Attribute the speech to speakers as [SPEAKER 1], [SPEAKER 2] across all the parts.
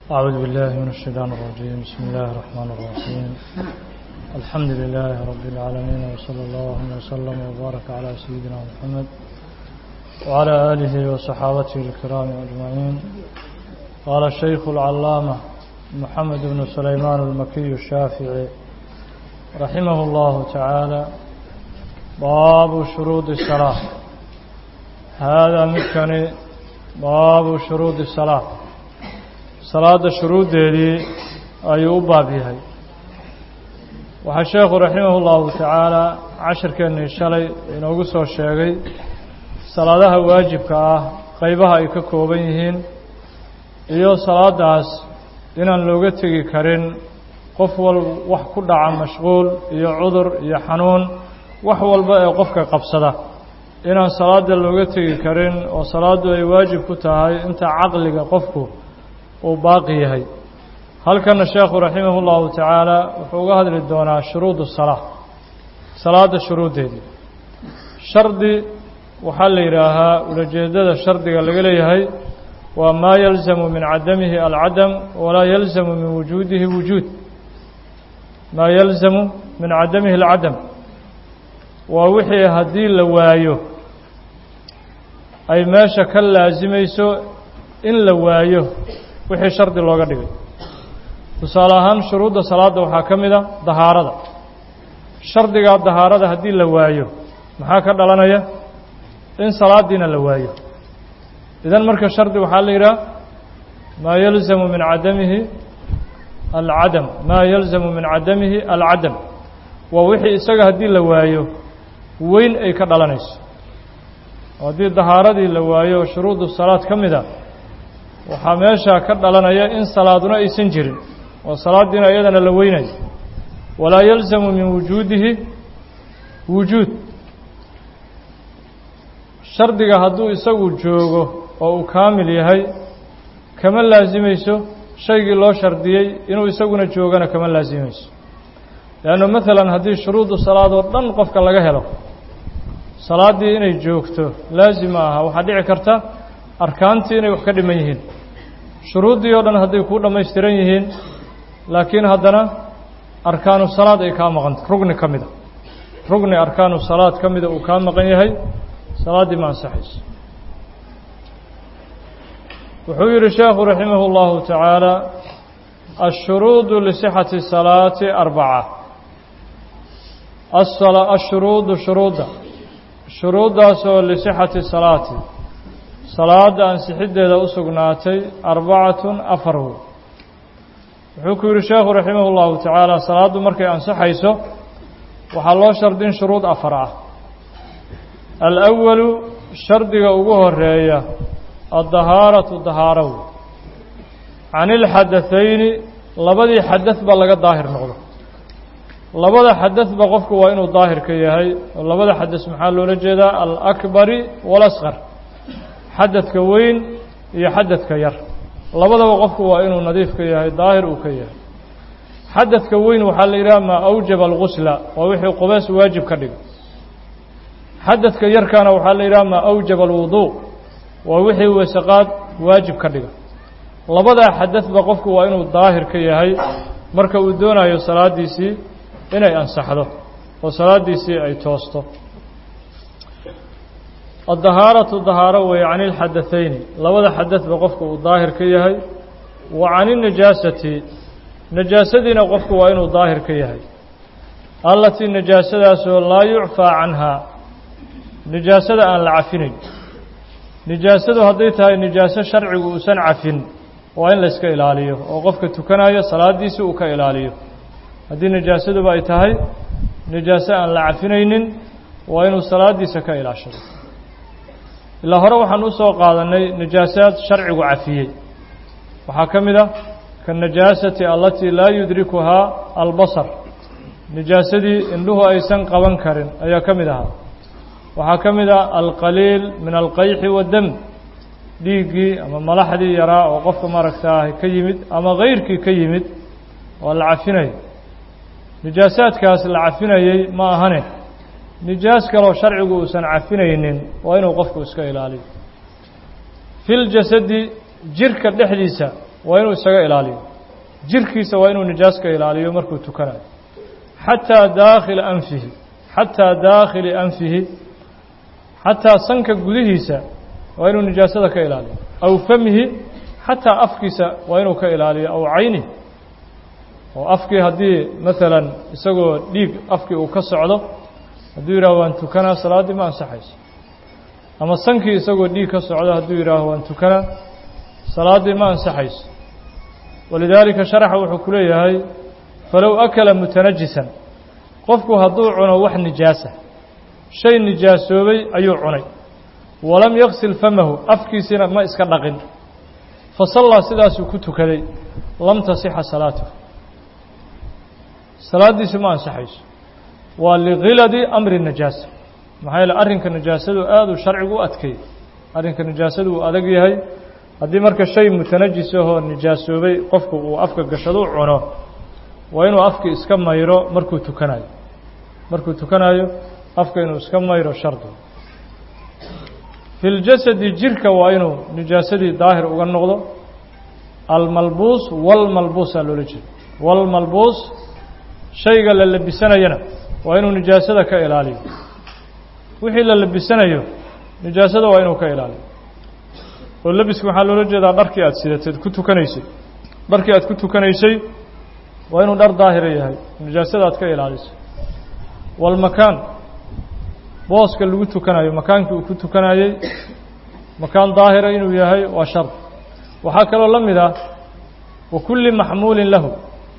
[SPEAKER 1] أعوذ بالله من الشيطان الرجيم بسم الله الرحمن الرحيم الحمد لله رب العالمين وصلى الله وسلم وبارك على سيدنا محمد وعلى آله وصحابته الكرام أجمعين قال الشيخ العلامة محمد بن سليمان المكي الشافعي رحمه الله تعالى باب شروط الصلاة هذا مكني باب شروط الصلاة salaada shuruuddeedii ayuu u baab yahay waxaa sheekhu raximah ullahu tacaala cashirkeennii shalay inoogu soo sheegay salaadaha waajibka ah qaybaha ay ka kooban yihiin iyo salaadaas inaan looga tegi karin qof wal wax ku dhaca mashquul iyo cudur iyo xanuun wax walba ee qofka qabsada inaan salaada looga tegi karin oo salaaddu ay waajib ku tahay inta caqliga qofku uu baaqi yahay halkana sheekhu raximah اllahu tacaala wuxuu uga hadli doonaa shuruud الsalaa salaada shuruuddeedii shardi waxaa la yidhaahaa ulajeedada shardiga laga leeyahay waa maa yalzamu min cadamihi alcadam walaa yalzamu min wujuudihi wujuud maa yalzamu min cadamihi alcadam waa wixii haddii la waayo ay meesha ka laasimayso in la waayo wixii shardi looga dhigay tusaale ahaan shuruudda salaadda waxaa ka mid a dahaarada shardigaa dahaarada haddii la waayo maxaa ka dhalanaya in salaadiina la waayo idan marka shardi waxaa la yidhaha maa yalzamu min cadamihi alcadam maa yalzamu min cadamihi alcadam waa wixii isaga haddii la waayo weyn ay ka dhalanayso oo haddii dahaaradii la waayo shuruudu salaad ka mid a waxaa meesha ka dhalanaya in salaaduna aysan jirin oo salaadiina iyadana la weynayo walaa yalzamu min wujuudihi wujuud shardiga hadduu isagu joogo oo uu kaamil yahay kama laasimayso shaygii loo shardiyey inuu isaguna joogana kama laasimayso leannu maalan haddii shuruudu salaad oo dhan qofka laga helo salaaddii inay joogto laasima aha waxaa dhici karta arkaantii inay wax ka dhiman yihiin shuruuddii oo dhan hadday kuu dhammaystiran yihiin laakiin haddana arkaanu salaad ay kaa maqanta rugni ka mida rugni arkaanu salaad ka mida uu kaa maqan yahay salaaddii ma ansaxayso wuxuu yidhi sheekhu raximah اllahu tacaala ashuruudu lisixati salaati arbaca ashuruudu shuruudda shuruuddaasoo lisixati salaati salaada ansixiddeeda u sugnaatay arbacatun afar wey wuxuu ku yidhi sheekhu raximah اllahu tacaala salaaddu markay ansaxayso waxaa loo shardin shuruud afar ah alawalu shardiga ugu horeeya addahaaratu dahaaro wey can ilxadathayni labadii xadadba laga daahir noqdo labada xadadba qofku waa inuu daahir ka yahay oo labada xadas maxaa loola jeedaa alakbari walasqar xadadka weyn iyo xadadka yar labadaba qofku waa inuu nadiif ka yahay daahir uu ka yahay xadadka weyn waxaa la yidhaha maa awjaba algusla waa wixii qubeys waajib ka dhiga xadadka yarkana waxaa la yidhaha maa awjaba alwuduu waa wixii weesaqaad waajib ka dhiga labadaa xadadba qofku waa inuu daahir ka yahay marka uu doonayo salaaddiisii inay ansaxdo oo salaaddiisii ay toosto addahaaratu dahaaro weeye can ilxadathayni labada xadadba qofku uu daahir ka yahay wa can inajaasati najaasadiina qofku waa inuu daahir ka yahay allatii najaasadaasoo laa yucfaa canhaa nijaasada aan la cafinayn nijaasadu hadday tahay nijaaso sharcigu uusan cafin waa in layska ilaaliyo oo qofka tukanayo salaaddiisi uu ka ilaaliyo haddii nijaasaduba ay tahay nijaaso aan la cafinaynin waa inuu salaaddiisa ka ilaashado ilaa hore waxaan u soo qaadannay najaasaad sharcigu cafiyey waxaa ka mid ah kaanajaasati allatii laa yudrikuhaa albasar nijaasadii indhuhu aysan qaban karin ayaa ka mid ahaa waxaa ka mid ah alqaliil min alqayxi waddam dhiiggii ama malaxdii yaraa oo qofka maaragtaa ka yimid ama kayrkii ka yimid waa la cafinayo nijaasaadkaas la cafinayey ma ahane nijaas kaloo sharcigu uusan cafinaynin waa inuu qofku iska ilaaliyo fi ljasadi jirka dhexdiisa waa inuu isaga ilaaliyo jirkiisa waa inuu nijaas ka ilaaliyo markuu tukanayo xataa daakhila anfihi xataa daakhili anfihi xataa sanka gudihiisa waa inuu nijaasada ka ilaaliyo aw famihi xataa afkiisa waa inuu ka ilaaliyo aw cayni oo afkii haddii maalan isagoo dhiig afkii uu ka socdo hadduu yidhaaho waan tukanaa salaaddii ma ansaxayso ama sankii isagoo dhiig ka socdo hadduu yidhaaho waan tukanaa salaaddii ma ansaxayso walidaalika sharaxa wuxuu ku leeyahay falow akala mutanajisan qofku hadduu cuno wax nijaasa shay nijaasoobay ayuu cunay walam yaksil famahu afkiisina ma iska dhaqin fa sallaa sidaasuu ku tukaday lam tasixa salaatuhu salaaddiisu ma ansaxayso waa likhiladi amri najaasa maxaa yeele arrinka najaasadu aad uu sharcigu u adkeeyey arrinka najaasadu uu adag yahay haddii marka shay mutanajis ahoo nijaasoobay qofku uu afka gashadu cuno waa inuu afki iska mayro markuu tukanayo markuu tukanayo afka inuu iska mayro shardi fi ljasadi jirka waa inuu nijaasadii daahir uga noqdo almalbuus walmalbuusaa loola jeeda walmalbuus shayga la labisanayana waa inuu nijaasada ka ilaaliyo wixii la labisanayo nijaasada waa inuu ka ilaaliyo oo labiska waxaa loola jeedaa dharkii aad sidateed ku tukanaysay dharkii aad ku tukanaysay waa inuu dhar daahira yahay nijaasada aad ka ilaaliso walmakaan booska lagu tukanayo makaankii uu ku tukanayey makaan daahira inuu yahay waa shard waxaa kaloo la mid ah wa kulli maxmuulin lahu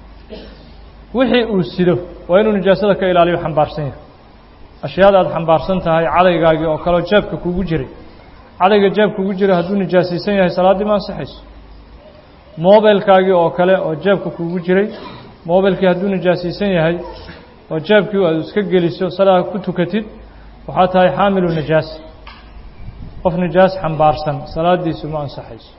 [SPEAKER 1] wixii uu sido waa inuu nijaasada ka ilaaliyo xambaarsan yahay ashyaada aad xambaarsan tahay cadaygaagii oo kaleo jeebka kugu jiray cadayga jeeb kugu jira hadduu nijaasaysan yahay salaaddii ma ansaxayso mobilkaagii oo kale oo jeebka kugu jiray mobilkii hadduu nijaasaysan yahay oo jeebkii aad iska geliso salaad ku tukatid waxaa tahay xaamilu nijaas qof nijaas xambaarsan salaaddiisu ma ansaxayso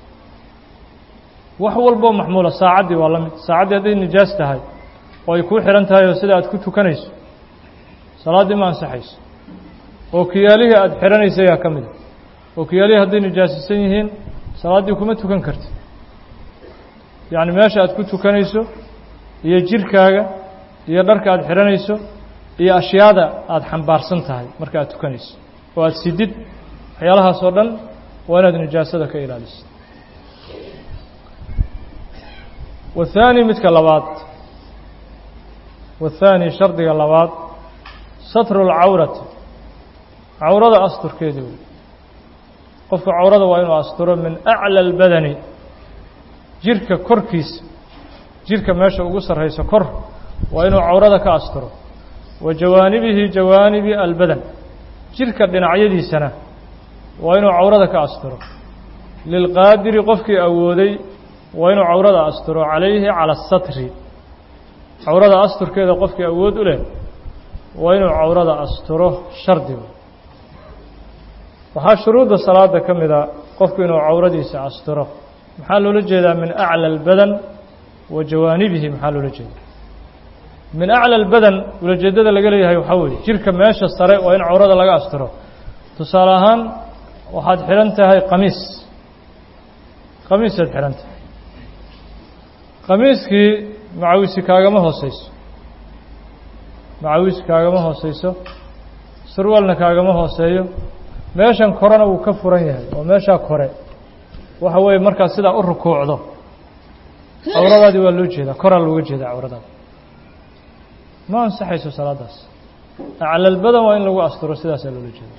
[SPEAKER 1] wax walboo maxmuula saacaddii waa la mid saacaddii hadday nijaas tahay oo ay kuu xihan tahay oo sida aad ku tukanayso salaaddii ma ansaxayso oo kiyaalihii aada xidhanaysa ayaa ka mida oo kiyaalihii hadday nijaasisan yihiin salaaddii kuma tukan kartid yacni meesha aad ku tukanayso iyo jirkaaga iyo dharka aada xidhanayso iyo ashyaada aada xambaarsan tahay marka aad tukanayso oo aada sidid waxyaalahaas oo dhan waa inaad nijaasada ka ilaaliso wathaani midka labaad wathaani shardiga labaad satru lcawrati cawrada asturkeedii wey qofka cawrada waa inuu asturo min aclى اlbadani jirka korkiisa jirka meesha ugu sarrayso kor waa inuu cawrada ka asturo wa jawaanibihi jawaanibi albadan jirka dhinacyadiisana waa inuu cawrada ka asturo lilqaadiri qofkii awooday waa inuu cawrada asturo calayhi calى الsatri cawrada asturkeeda qofkii awood u leh waa inuu cawrada asturo shardigu waxaa shuruudda salaada ka mida qofku inuu cawradiisa asturo maxaa loola jeedaa min aclى اlbadan wa jawaanibihi maxaa loola jeeda min aclى اlbadan ulajeedada laga leeyahay waxaa weeye jirka meesha sare waa in cawrada laga asturo tusaale ahaan waxaad xidhan tahay qamiis qamiisaad xidhan tahay qamiiskii macawisi kaagama hooseyso macawisi kaagama hooseyso surwaalna kaagama hooseeyo meeshan korena wuu ka furan yahay oo meeshaa kore waxa weeye markaad sidaa u rukuucdo cawradaadii waa loo jeedaa koraa looga jeedaa cawradaada ma ansaxayso salaadaas aclalbadan waa in lagu asturo sidaasaa loola jeeda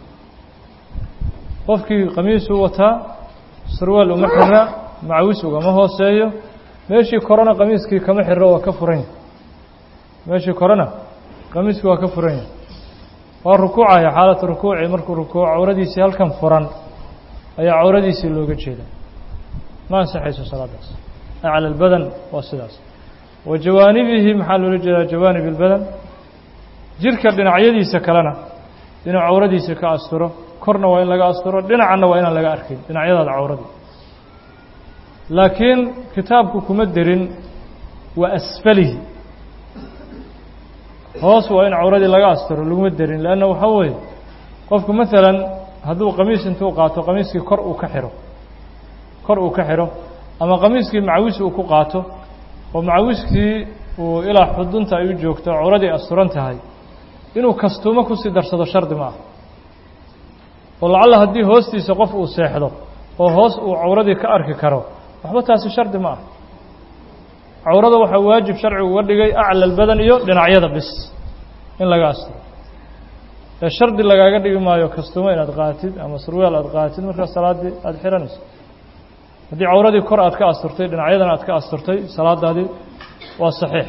[SPEAKER 1] qofkii qamiisuu wataa surwaal uma xira macawis ugama hooseeyo meeshii korena qamiiskii kama xiro waa ka furan yahay meeshii korena qamiiskii waa ka furan yahay waa rukuucaya xaalatu rukuuci markuu rukuuc cawradiisii halkan furan ayaa cawradiisii looga jeeda ma ansaxayso salaadaas acla albadan waa sidaas wa jawaanibihi maxaa loola jeedaa jawaanib albadan jirka dhinacyadiisa kalena inuu cawradiisa ka asturo korna waa in laga asturo dhinacanna waa inaan laga arkin dhinacyadaada cawradii laakiin kitaabku kuma derin wa asfalihi hoos waa in cawradii laga asturo laguma derin leanna waxaa weeye qofku maalan hadduu qamiis intuu qaato qamiiskii kor uu ka xiro kor uu ka xiro ama qamiiskii macawis uu ku qaato oo macawiskii uu ilaa xudunta ay u joogto cawradii asturan tahay inuu kastuumo kusii darsado shardi ma ah oo lacalla haddii hoostiisa qof uu seexdo oo hoos uu cawradii ka arki karo waxba taasi shardi ma ah cawrada waxaa waajib sharcigu uga dhigay acla albadan iyo dhinacyada bis in laga asturo ee shardi lagaaga dhigi maayo kastuumo inaad qaatid ama surweel aad qaatid markaa salaaddii aada xihanayso haddii cawradii kor aad ka asturtay dhinacyadan aad ka asturtay salaadaadii waa saxiix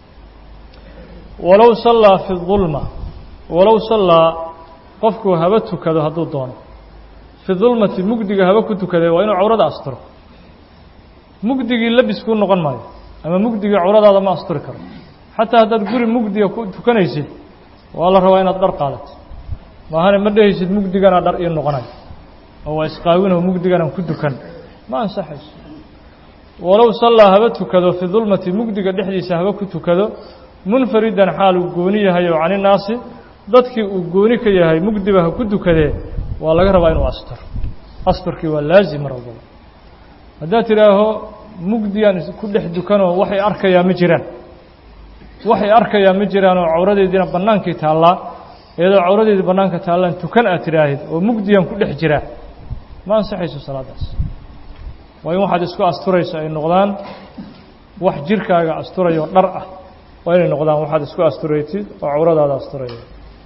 [SPEAKER 1] walow sallaa fi dulma walow sallaa qofkuu haba tukado hadduu doono fi dulmati mugdiga haba ku tukadee waa inuu cawrada asturo mugdigii labiskuu noqon maayo ama mugdigii cawradaada ma asturi karo xataa haddaad guri mugdiga ku tukanaysid waa la rabaa inaad dhar qaadato maahane ma dhehaysid mugdigana dhar ii noqonayo oo waa isqaawinoo mugdiganan ku dukan ma ansaxayso walow sallaa haba tukado fi dulmati mugdiga dhexdiisa haba ku tukado munfaridan xaal uu gooni yahay oo caninaasi dadkii uu gooni ka yahay mugdiba ha ku dukadee waa laga rabaa inuu asturo asturkii waa laazim mar walbaba haddaad tidhaaho mugdigan ku dhex dukanoo waxay arkayaa ma jiraan waxay arkayaa ma jiraan oo cawradeediina bannaankii taallaa iyadoo cawradeedii bannaanka taallaan tukan aad tidhaahid oo mugdigan ku dhex jiraa ma ansaxayso salaaddaas waa in waxaad isku asturayso ay noqdaan wax jirkaaga asturayoo dhar ah waa inay noqdaan waxaad isku asturaytid oo cawradaada asturaya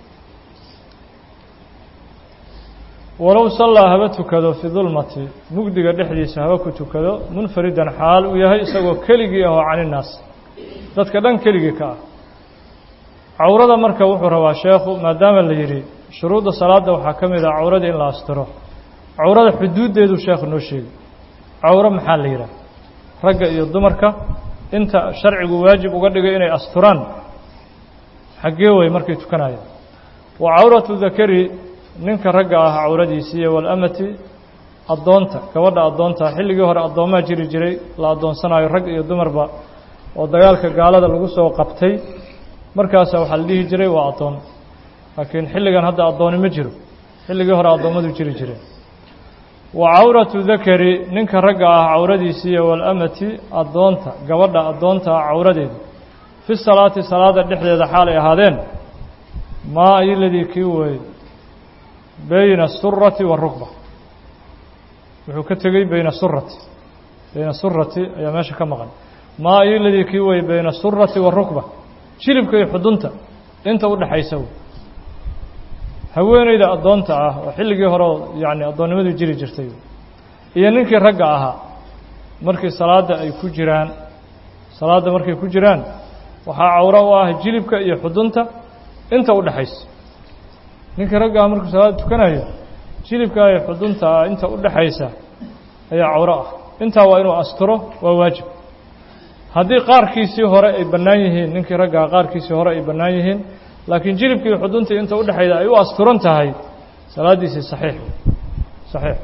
[SPEAKER 1] walow sallaa haba tukado fi dulmati mugdiga dhexdiisa haba ku tukado munfaridan xaal uu yahay isagoo keligii ahoo caninaas dadka dhan keligii ka ah cawrada marka wuxuu rabaa sheekhu maadaama la yidhi shuruudda salaadda waxaa ka mid ah cawrada in la asturo cawrada xuduuddeedu sheekhu noo sheegi cawro maxaa la yidhaha ragga iyo dumarka inta sharcigu waajib uga dhigay inay asturaan xaggee way markay tukanayaan wa cawratu dakari ninka ragga ah cawradiisiiyo walamati addoonta gabadha addoonta xilligii hore addoomaa jiri jiray la addoonsanayo rag iyo dumarba oo dagaalka gaalada lagu soo qabtay markaasa waxaa la dhihi jiray waa addoon laakiin xilligan hadda addooni ma jiro xilligii hore addoommadu jiri jireen wa cawratu dakari ninka ragga ah cawradiisiiyo walamati addoonta gabadha addoonta ah cawradeeda fi salaati salaada dhexdeeda xaalay ahaadeen maa ayoladii kii weeye bayna asurati waarukba wuxuu ka tegey bayna surati bayna surati ayaa meesha ka maqan maa ayoladii kii weeye bayna asurati waarukba jilibka iyo xudunta inta u dhexaysa haweeneyda addoonta ah oo xilligii hore yacni addoonnimadu jiri jirtay iyo ninkii ragga ahaa markii salaadda ay ku jiraan salaadda markay ku jiraan waxaa cawro u ah jilibka iyo xudunta inta u dhexaysa ninkii ragga ah markuu salaadda tukanayo jilibka iyo xudunta ah inta u dhexaysa ayaa cawro ah intaa waa inuu asturo waa waajib haddii qaarkiisii hore ay bannaan yihiin ninkii raggaa qaarkiisii hore ay bannaan yihiin laakiin jilibkii xuduntii inta u dhexayda ay u asturan tahay salaaddiisii saxiix saxiix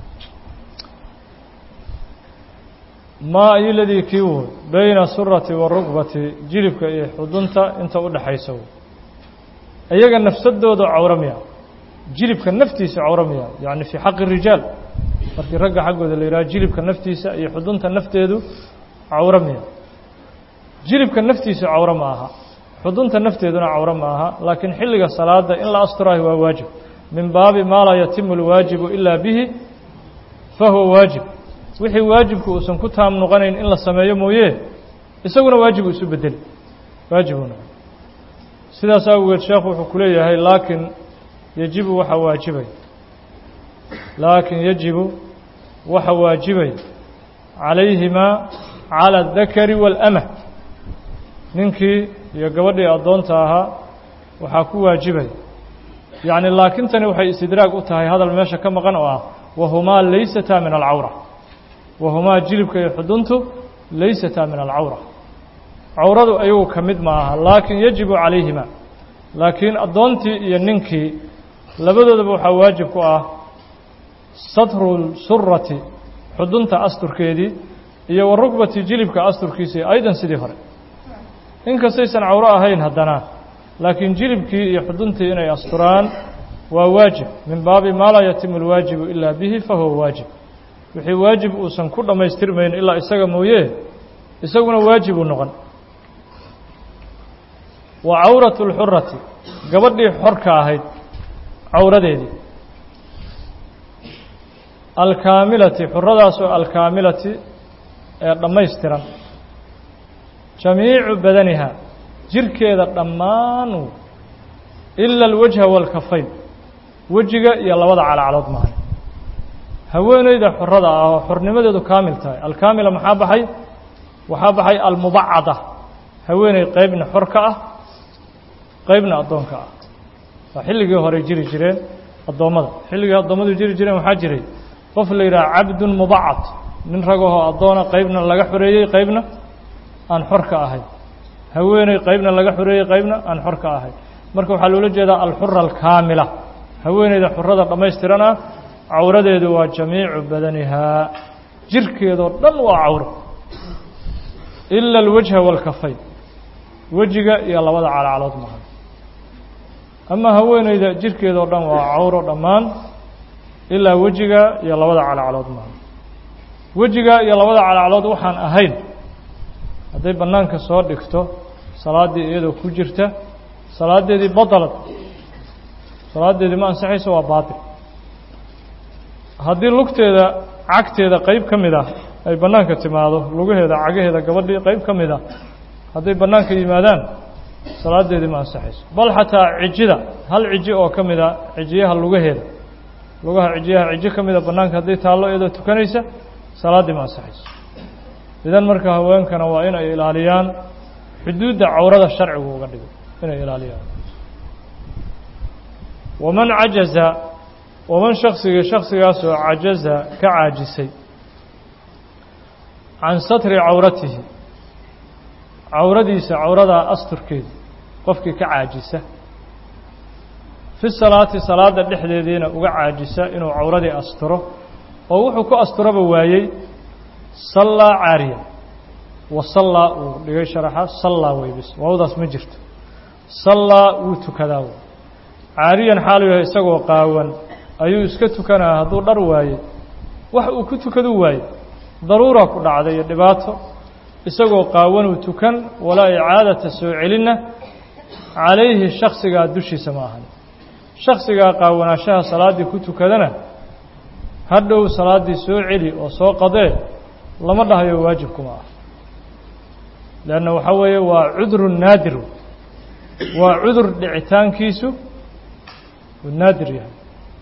[SPEAKER 1] maa ayoladii kii woy bayna surati warukbati jilibka iyo xudunta inta u dhexaysa wy iyaga nafsadooda cawro miya jilibka naftiisa cawro miya yacni fii xaqi rijaal markii ragga xaggooda la yidhaha jilibka naftiisa iyo xudunta nafteedu cawro miya jilibka naftiisa cawro ma aha xudunta nafteeduna cawro ma aha laakiin xilliga salaada in la asturayo waa waajib min baabi maa laa yatimu lwaajibu ilaa bihi fahuwa waajib wixii waajibku uusan ku taam noqonayn in la sameeyo mooye isaguna waajibu isu bedeli waajibuna sidaas awgeed sheekhu wuxuu ku leeyahay laakiin yajibu waxa waajibay laakiin yajibu waxa waajibay calayhimaa cala adakari wاlama ninkii iyo gabadhii addoonta ahaa waxaa ku waajibay yacni laakintani waxay istidraag u tahay hadal meesha ka maqan oo ah wahumaa laysataa min alcawra wahumaa jilibka iyo xuduntu laysataa min alcawra cawradu ayagu ka mid ma aha laakiin yajibu calayhima laakiin addoontii iyo ninkii labadoodaba waxaa waajib ku ah satru surati xudunta asturkeedii iyo wa rukbati jilibka asturkiisii aydan sidii hore inkastaysan cawro ahayn haddana laakiin jilibkii iyo xuduntii inay asturaan waa waajib min baabi maa laa yatimu اlwaajibu ilaa bihi fahuwa waajib wixii waajib uusan ku dhammaystirmayn ilaa isaga mooye isaguna waajib uu noqon wa cawratu اlxurati gabadhii xorka ahayd cawradeedii alkaamilati xuradaasoo alkaamilati ee dhammaystiran jamiicu badaniha jirkeeda dhammaan ila alwajha waalkafayn wejiga iyo labada calacalood maahan haweeneyda xorada ah oo xornimadeedu kaamil tahay alkaamila maxaa baxay waxaa baxay almubacada haweeney qeybna xor ka ah qeybna addoonka ah waa xilligii horey jiri jireen addoommada xilligii addoommadu jiri jireen waxaa jiray qof la yidhaha cabdun mubacad nin ragahoo addoona qeybna laga xoreeyey qeybna aan xor ka ahayn haweeney qeybna laga xoreeyey qeybna aan xor ka ahayn marka waxaa loola jeedaa alxura alkaamila haweeneyda xurada dhammaystiran ah cawradeedu waa jamiicu badanihaa jirkeedoo dhan waa cawro ila alwajha waalkafayn wejiga iyo labada calacalood maaha ama haweeneyda jirkeedoo dhan waa cawro dhammaan ilaa wejiga iyo labada calacalood maaha wejiga iyo labada calacalood waxaan ahayn hadday bannaanka soo dhigto salaaddii iyadoo ku jirta salaadeedii badalad salaadeedii ma ansaxayso waa baatil haddii lugteeda cagteeda qeyb ka mid ah ay bannaanka timaado lugaheeda cagaheeda gabadhii qeyb ka mid ah hadday bannaanka yimaadaan salaadeedii ma ansaxayso bal xataa cijida hal ciji oo ka mid a cijiyaha lugaheeda lugaha cijiyaha cijo ka mida bannaanka hadday taallo iyadoo tukanaysa salaaddii ma ansaxayso idan marka haweenkana waa in ay ilaaliyaan xuduudda cawrada sharcigu uga dhigay inay ilaaliyaan waman cajaza waman shaksigii shaksigaasoo cajaza ka caajisay can satri cawratihi cawradiisa cawradaa asturkeeda qofkii ka caajisa fi salaati salaada dhexdeediina uga caajisa inuu cawradii asturo oo wuxuu ku asturaba waayey sallaa caariya wa sallaa uu dhigay sharaxa sallaa weybis waawdaas ma jirto sallaa wuu tukadaa wey caariyan xaalu yahay isagoo qaawan ayuu iska tukanaa hadduu dhar waayey wax uu ku tukadu waaye daruura ku dhacday iyo dhibaato isagoo qaawanuu tukan walaa icaadata soo celinna calayhi shaksigaa dushiisa ma ahan shaksigaa qaawanaashaha salaaddii ku tukadana hadhow salaaddii soo celi oo soo qadee lama dhahayo waajibkuma ah leanna waxaa weeye waa cudru naadir waa cudur dhicitaankiisu uu naadir yahay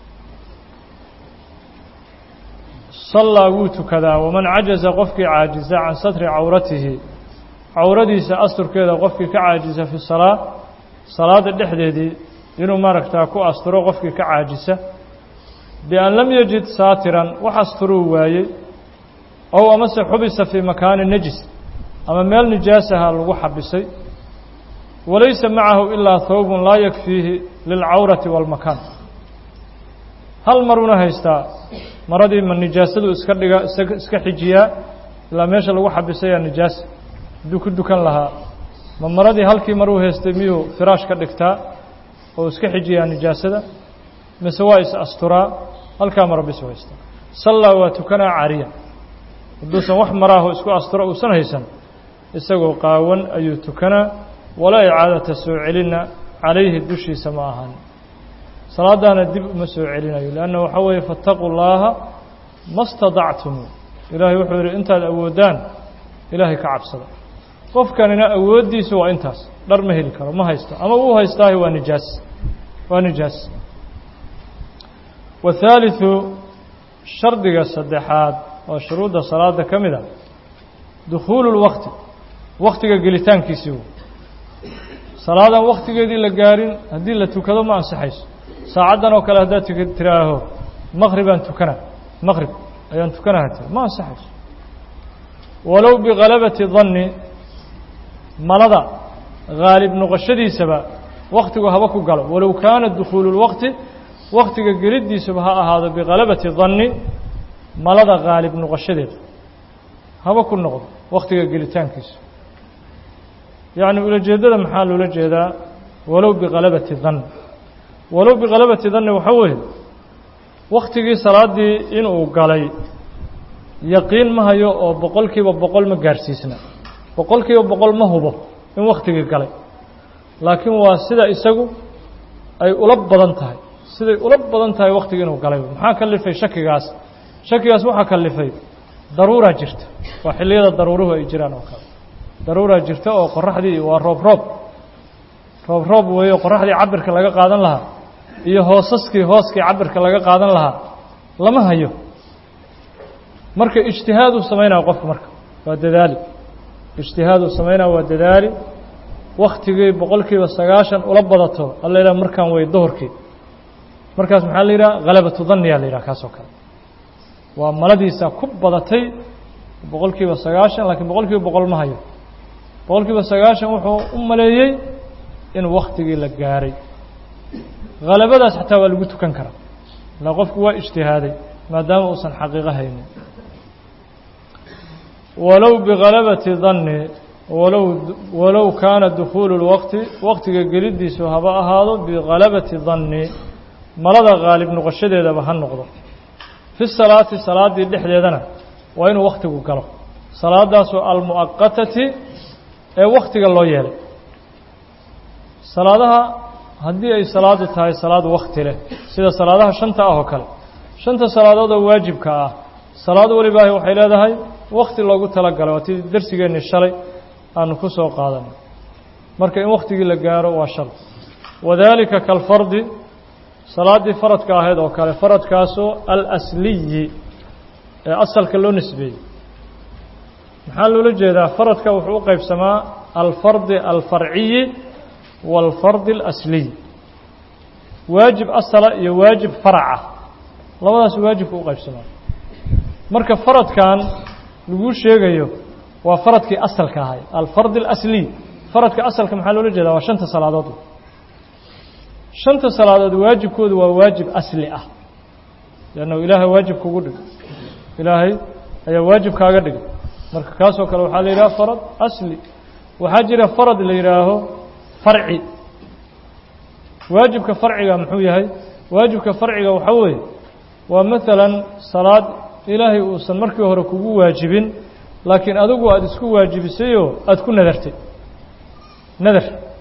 [SPEAKER 1] sallaa wuu tukadaa waman cajaza qofkii caajisa can satri cawratihi cawradiisa asturkeeda qofkii ka caajisa fi salaa salaada dhexdeedii inuu maaragtaa ku asturo qofkii ka caajisa bian lam yajid saatiran wax asturuu waayey ow amase xubisa fii makaani najis ama meel nijaasaha lagu xabisay walaysa macahu ilaa hawbun laa yakfiihi lilcawrati waalmakaan hal maruna haystaa maradii ma nijaasadu iska dhiga iska xijiyaa ilaa meesha lagu xabisayaa nijaasa hadduu ku dukan lahaa ma maradii halkii maruu haystay miyuu firaash ka dhigtaa oo iska xijiyaa nijaasada mise waa is asturaa halkaa mara bisu haystaa sallaa waa tukanaa caariya hadduusan wax maraaho isku asturo uusan haysan isagoo qaawan ayuu tukanaa walaa icaadata soo celinna calayhi dushiisa ma ahan salaadaana dib uma soo celinayo leanna waxaa weeye faataquu llaaha ma stadactumu ilaahay wuxuu yidhi intaad awooddaan ilaahay ka cabsada qofkanina awooddiisu waa intaas dhar ma heli karo ma haysto ama uu haystaahi waa nijaas waa nijaas wathaalitثu shardiga saddexaad oo shuruudda salaada ka mid a dukhuulu اlwaqti waktiga gelitaankiisii wey salaadan waktigeedii la gaarin haddii la tukado ma ansaxayso saacaddan oo kale haddaad tuk tiraaho maqribaan tukana maqrib ayaan tukanaha tiri ma ansaxayso walow bigalabati danni malada haalib noqoshadiisaba waktigu haba ku galo walow kaana dukhuulu lwaqti waktiga geliddiisaba ha ahaado bigalabati danni malada haalib noqoshadeeda haba ku noqdo waktiga gelitaankiisa yacni ulajeeddada maxaa loola jeedaa walow bikalabati dan walow bikalabati danni waxaa weeye waktigii salaaddii inuu galay yaqiin ma hayo oo boqol kiiba boqol ma gaarsiisna boqol kiiba boqol ma hubo in waktigii galay laakiin waa sida isagu ay ula badan tahay siday ula badan tahay waktigii inuu galay maxaa kalifay shakigaas shakigaas waxaa kalifay daruuraa jirta waa xilliyada daruuruhu ay jiraan oo kale daruuraa jirta oo qoraxdii waa roob roob roob roob weeyo qoraxdii cabirka laga qaadan lahaa iyo hoosaskii hooskii cabirka laga qaadan lahaa lama hayo marka ijtihaaduu samaynaya qofku marka waa dadaali ijtihaaduu samaynaya waa dadaali waktigii boqol kiiba sagaashan ula badato alla yidhaha markaan way duhurkii markaas maxaa la yidhaha halabatu danniyaa la yidhaha kaasoo kale waa maladiisa ku badatay boqol kiiba sagaashan laakiin boqol kiiba boqol ma hayo boqol kiiba sagaashan wuxuu u maleeyey in waktigii la gaaray halabadaas xataa waa lagu tukan karaa ilaa qofku waa ijtihaaday maadaama uusan xaqiiqo haynin walow bihalabati danni walow walow kaana dukhuulu اlwaqti waqtiga geliddiisu haba ahaado bihalabati danni malada haalib noqoshadeedaba ha noqdo fi salaati salaaddii dhexdeedana waa inuu waktigu galo salaadaasoo almu'aqatati ee waktiga loo yeelay salaadaha haddii ay salaadu tahay salaad wakti leh sida salaadaha shanta ah oo kale shanta salaadood oo waajibka ah salaad walibaahi waxay leedahay wakti loogu talagalay waa tii darsigeennii shalay aanu ku soo qaadanay marka in waktigii la gaaro waa shal wadaalika kalfardi salaaddii faradka ahayd oo kale faradkaasoo alasliyi ee asalka loo nisbeeyey maxaa loola jeedaa faradka wuxuu u qaybsamaa alfardi alfarciyi waalfardi alasliy waajib asala iyo waajib faraca labadaas waajibka u qaybsamaa marka faradkan laguu sheegayo waa faradkii asalka ahay alfardi alasliy faradka asalka maxaa loola jeedaa waa shanta salaadood shanta salaadood waajibkoodu waa waajib asli ah leannahu ilaahay waajib kugu dhig ilaahay ayaa waajib kaaga dhigay marka kaasoo kale waxaa la yidhaha farad asli waxaa jira farad la yidhaaho farci waajibka farciga muxuu yahay waajibka farciga waxaa weeye waa maalan salaad ilaahay uusan markii hore kugu waajibin laakiin adigu aada isku waajibisayoo aada ku nadartay nadar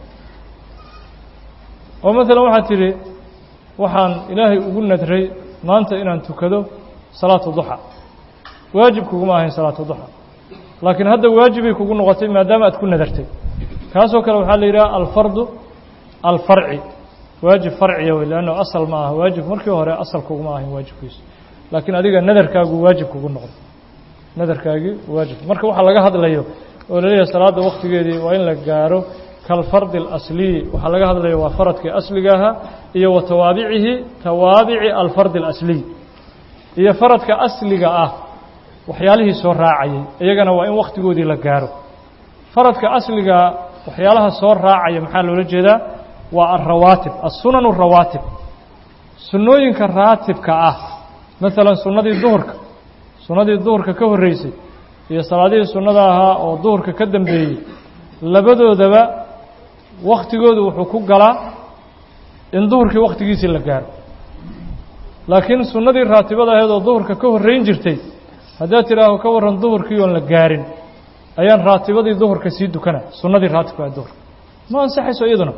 [SPEAKER 1] oo maalan waxaad tidhi waxaan ilaahay ugu nadray maanta inaan tukado salaatu duxa waajib kuguma ahayn salaatu duxa laakiin hadda waajibay kugu noqotay maadaama aad ku nadartay kaasoo kale waxaa la yidhaha alfardu alfarci waajib farciya wey leanno asal ma aha waajib markii hore asal kuguma ahayn waajibkiisu laakiin adiga nadarkaagu waajib kugu noqday nadarkaagii waajib marka waxaa laga hadlayo oo laleeyahay salaadda waktigeedii waa in la gaaro kalfardi alasliyi waxaa laga hadlaya waa faradkii asliga ahaa iyo wa tawaabicihi tawaabici alfardi alasliy iyo faradka asliga ah waxyaalihii soo raacayay iyagana waa in wakhtigoodii la gaaro faradka asliga waxyaalaha soo raacaya maxaa loola jeedaa waa alrawaatib assunan arawaatib sunnooyinka raatibka ah maalan sunnadii duhurka sunnadii duhurka ka horreysay iyo salaadihii sunnada ahaa oo duhurka ka dambeeyey labadoodaba wakhtigoodu wuxuu ku galaa in duhurkii wakhtigiisii la gaaro laakiin sunnadii raatibada ahayd oo duhurka ka horreyn jirtay haddaad tidhaaho ka warran duhurkii oon la gaarin ayaan raatibadii duhurka sii dukana sunnadii raatibka ee duhurka ma ansaxayso iyaduna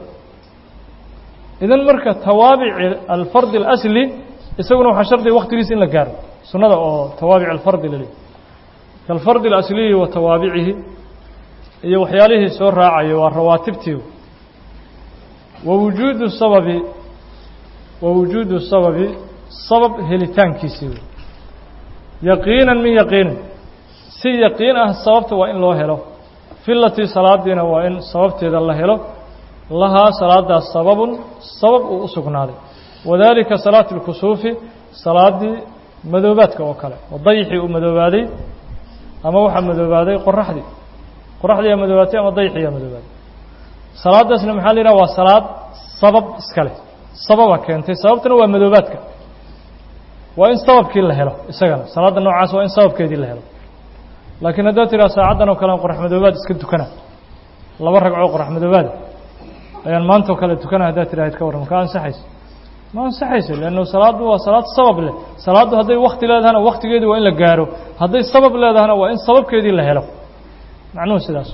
[SPEAKER 1] idan marka tawaabici alfardi alasli isaguna waxaa shardiga wakhtigiisa in la gaaro sunnada oo tawaabic alfardi laleeyahy kaalfardi alasliyi wa tawaabicihi iyo waxyaalihii soo raacaya waa rawaatibtii wa wujuudu sababi wa wujuudu sababi sabab helitaankiisii wey yaqiinan min yaqiinin si yaqiin ah sababta waa in loo helo filatii salaadiina waa in sababteeda la helo lahaa salaadaas sababun sabab uu u sugnaaday wadaalika salaati اlkusuufi salaaddii madoobaadka oo kale oo dayixii uu madoobaaday ama waxaa madoobaaday qoraxdii qoraxdiiyaa madoobaatay ama dayxiyaa madoobaaday salaadaasna maxaa la yidhaha waa salaad sabab iska leh sababa keentay sababtuna waa madoobaadka waa in sababkii la helo isagana salaadda noocaas waa in sababkeedii la helo laakiin haddaad tidhaha saacaddan oo kale aan qorax madoobaad iska tukana laba ragcoo qorax madoobaada ayaan maanta oo kale tukana haddaad tidhahid ka warran ka ansaxaysa ma ansaxayso leannu salaaddu waa salaad sabab leh salaaddu hadday wakti leedahana waktigeedii waa in la gaaro hadday sabab leedahana waa in sababkeedii la helo macnuhu sidaas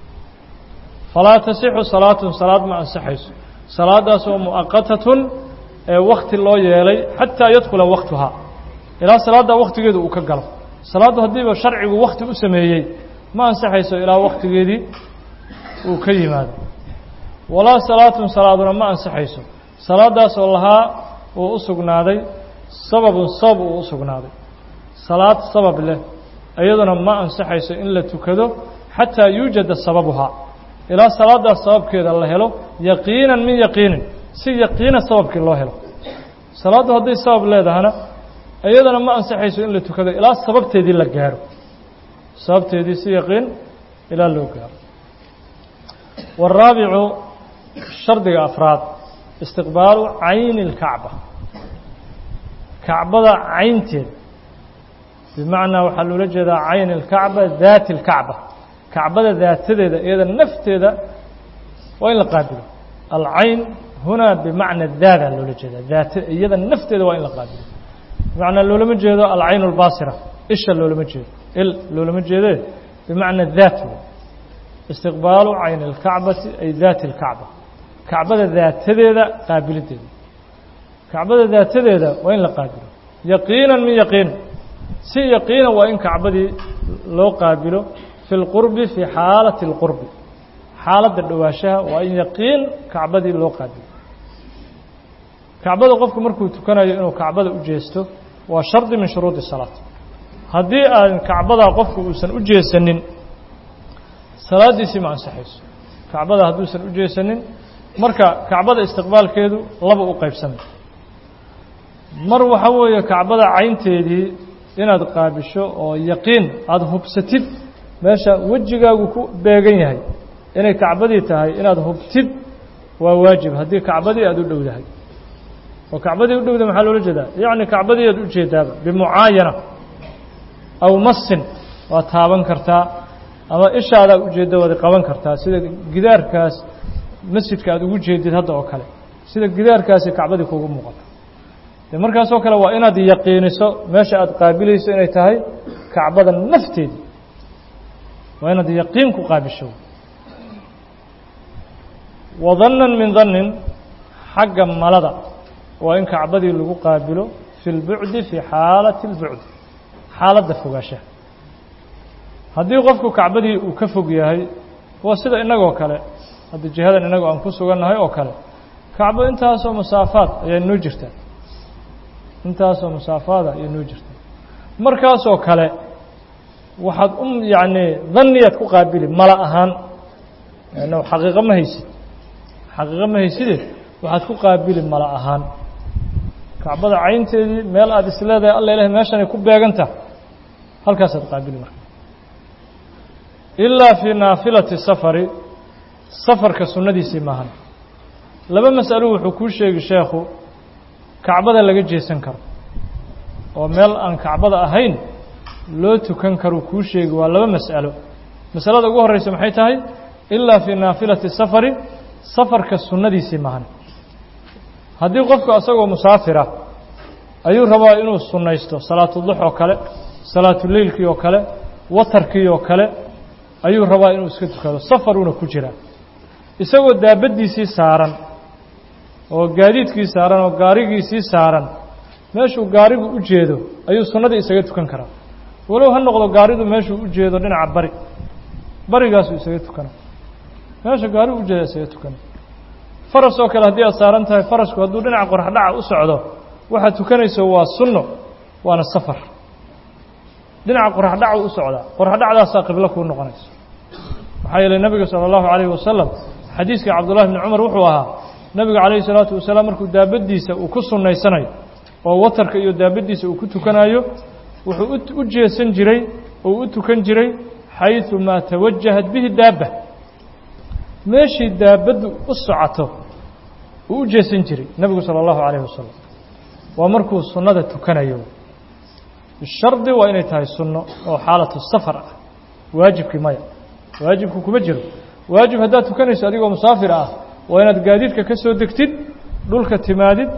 [SPEAKER 1] falaa tasixu salaatun salaad ma ansaxayso salaadaas oo mu'aqatatun ee wakti loo yeelay xataa yadkula waktuhaa ilaa salaaddaa waktigeedu uu ka galo salaaddu haddiiba sharcigu wakti u sameeyey ma ansaxayso ilaa waktigeedii uu ka yimaado walaa salaatun salaaduna ma ansaxayso salaadaasoo lahaa uu u sugnaaday sababun sabab uu u sugnaaday salaad sabab leh iyaduna ma ansaxayso in la tukado xataa yuujada sababuhaa ilaa salaadaas sababkeeda la helo yaqiinan min yaqiinin si yaqiina sababkii loo helo salaaddu hadday sabab leedahana iyadana ma ansaxayso in la tukado ilaa sababteedii la gaaro sababteedii si yaqiin ilaa loo gaaro والraabicu shardiga afraad istiqbaalu cayni اlkacba kacbada caynteeda bimacnaa waxaa loola jeedaa cayn اlkacba daati اlkacba kacbada daatadeeda iyada nafteeda waa in la qaabilo alcayn hunaa bimacna daada loola jeedaa daat iyada nafteeda waa in la qaabilo bimacnaa loolama jeedo alcayn اlbaasira isha loolama jeedo il loolama jeede bimacna daat istiqbaalu cayn اlkacbati ay daati اlkacba kacbada daatadeeda qaabilideeda kacbada daatadeeda waa in la qaabilo yaqiinan min yaqiin si yaqiina waa in kacbadii loo qaabilo fi اlqurbi fii xaalati اlqurbi xaaladda dhowaanshaha waa in yaqiin kacbadii loo qaabilo kacbada qofku markuu tukanayo inuu kacbada u jeesto waa shardi min shuruudi salaat haddii aan kacbadaa qofku uusan u jeesanin salaaddiisii ma ansaxayso kacbada hadduusan u jeesanin marka kacbada istiqbaalkeedu laba u qaybsamay mar waxa weeye kacbada caynteedii inaad qaabisho oo yaqiin aada hubsatid meesha wejigaagu ku beegan yahay inay kacbadii tahay inaad hubtid waa waajib haddii kacbadii aada u dhowdahay oo kacbadii u dhowda maxaa loola jeedaa yacni kacbadii aad ujeedaaba bimucaayana aw masin waad taaban kartaa ama ishaadaa ujeedda waad qaban kartaa sida gidaarkaas masjidka aad ugu jeedid hadda oo kale sida gidaarkaasi kacbadii kuugu muuqato de markaasoo kale waa inaad yaqiiniso meesha aad qaabilayso inay tahay kacbada nafteedii waa inaad yaqiin ku qaabisho wadannan min dannin xagga malada waa in kacbadii lagu qaabilo fi lbucdi fii xaalati اlbucdi xaaladda fogaashaha haddii qofku kacbadii uu ka fog yahay waa sida innagoo kale hadda jihadan innagu aan ku sugannahay oo kale kacbo intaasoo masaafaad ayaa noo jirtaa intaasoo masaafaada ayaa noo jirtaa markaasoo kale waxaad u yacni danniyaad ku qaabili mala ahaan no xaqiiqo ma haysid xaqiiqo ma hayside waxaad ku qaabili mala ahaan kacbada caynteedii meel aada is leedahay alla ilahay meeshanay ku beegantaha halkaasaad qaabili marka ilaa fii naafilati safari safarka sunnadiisii maahan laba mas'alo wuxuu kuu sheegi sheekhu kacbada laga jeesan karo oo meel aan kacbada ahayn loo tukan karuu kuu sheegi waa laba mas'alo masalada ugu horreysa maxay tahay ilaa fii naafilati safari safarka sunnadiisii maahan haddii qofku asagoo musaafira ayuu rabaa inuu sunnaysto salaatudux oo kale salaatuleylkii oo kale watarkii oo kale ayuu rabaa inuu iska tukado safaruuna ku jiraa isagoo daabaddiisii saaran oo gaadiidkii saaran oo gaarigiisii saaran meeshuu gaarigu u jeedo ayuu sunnadii isaga tukan karaa walow ha noqdo gaaridu meeshuu u jeedo dhinaca bari barigaasuu isaga tukana meesha gaarigu u jeeda isaga tukana faras oo kale haddii aad saaran tahay farasku hadduu dhinaca qoraxdhaca u socdo waxaad tukanayso waa sunno waana safar dhinaca qoraxdhacu u socdaa qoraxdhacdaasaa qiblo kuu noqonayso maxaa yeelay nebiga sala allahu calayhi wasalam xadiiskii cabdullahi bni cumar wuxuu ahaa nebiga calayhi salaatu wasalaam markuu daabaddiisa uu ku sunnaysanayo oo watarka iyo daabaddiisa uu ku tukanayo wuxuu u jeesan jiray oo u tukan jiray xayثu maa tawajahat bihi daabba meeshii daabaddu u socoto uu u jeesan jiray nebigu salى اllahu عalayه wasalam waa markuu sunnada tukanayo bishardi waa inay tahay sunno oo xaalatu safar ah waajibkii maya waajibku kuma jiro waajib haddaad tukanayso adigoo musaafir ah waa inaad gaadiidka ka soo degtid dhulka timaadid